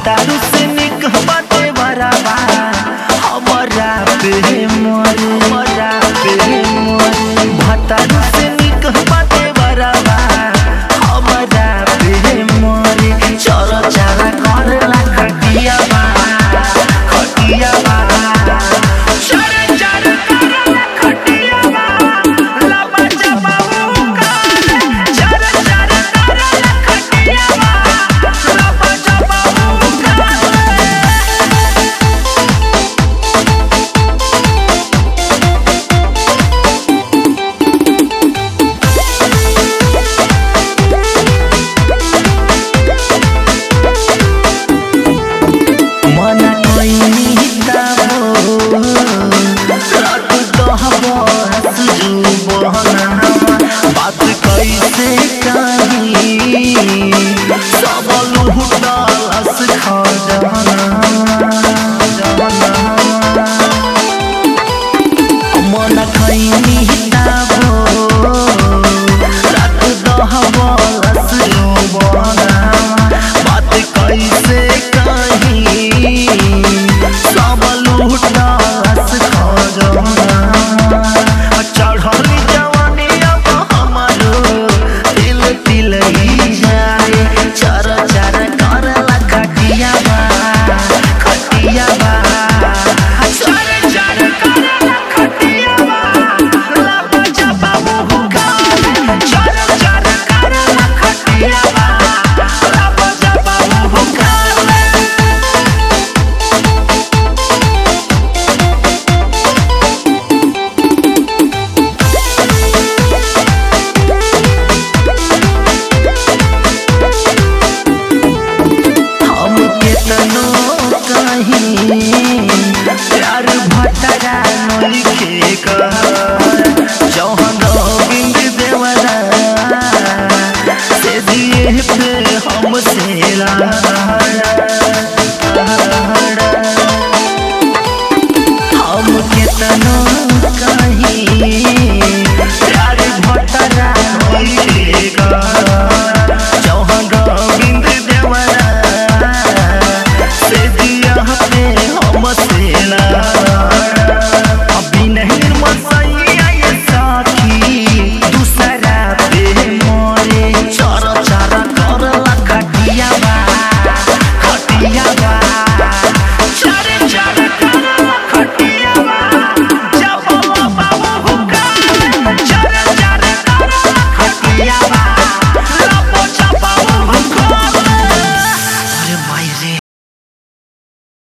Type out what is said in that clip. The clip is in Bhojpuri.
भतारू से निक बाटे बराबा हमरा पे मोरे हमरा पे मोरे भतारू से निक बाटे बराबा हमरा पे मोरे चल चारा करला खटिया बा खटिया बा चल चारा करला खटिया बा लबा जबा उका चल चारा करला खटिया बा लबा जबा उका मना कोइनी हिताबो रात दहबो हसजू बहना बात कैसे कही सब लुहुटालस खजाना मना कोइनी हिताबो रात दहबो हसजू बहना बात कैसे कही सब लुटास खजाना चढ़ली जवानी अब हमारो दिल दिल ही जाए चर चर करला खटिया बा खटिया बा चर चर करला खटिया बा लब जबा मुहुका चर चर करला खटिया बा लब जबा मुहुका हम केतनो कहीं प्यार भटरा नलिखे कर जौहन गोविंद देवरा से दिए पे हम सेला